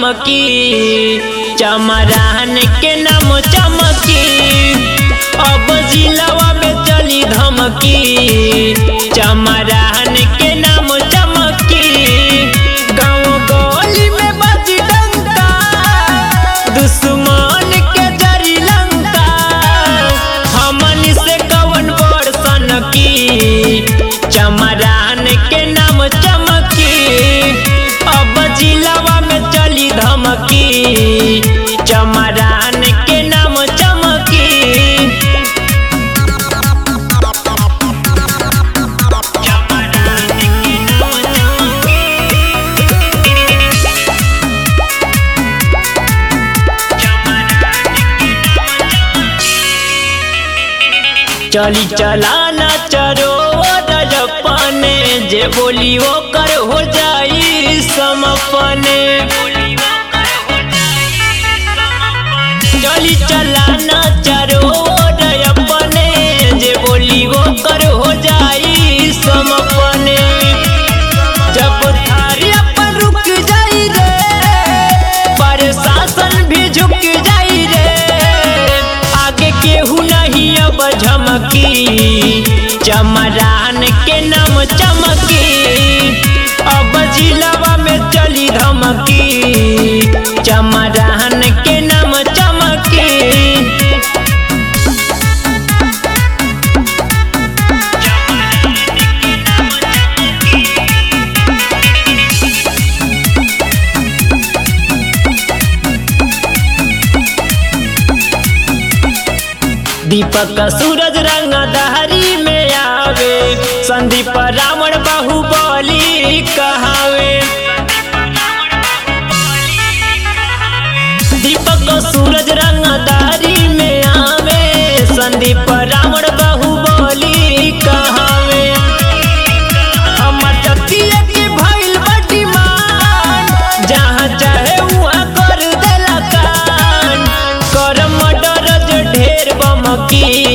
धमकी चमरान के नाम चमकी अब जिलावा में चली धमकी चमरान के नाम चमकी गाँव गली में बजी डंका दुश्मन के जरी लंका हमन से कवन बड़ सनकी चमरान के नाम चमकी अब जिलावा में चली धमकी चमरान के नाम चमकी चली चलाना चरो रजपने जे बोली वो कर हो जाई समपने चली चलाना चरो रजपने जे बोली वो कर हो जाई समपने जब थारी अपन रुक जाई रे प्रशासन भी झुक जाई रे आगे केहू नहीं अब झमकी चमरान के नाम चमकी अब जिलावा में चली धमकी चमरान के नाम चमकी दीपक सूरज रंग दहरी में आवे संदीप रावण बाहुबली कहावे दीपक सूरज रंग दहरी में आवे संदीप रावण बाहुबली कहावे हमर जतिया के भइल बड़ी मान जहाँ चाहे वहाँ कर देला कान कर मर्डर जो ढेर बमकी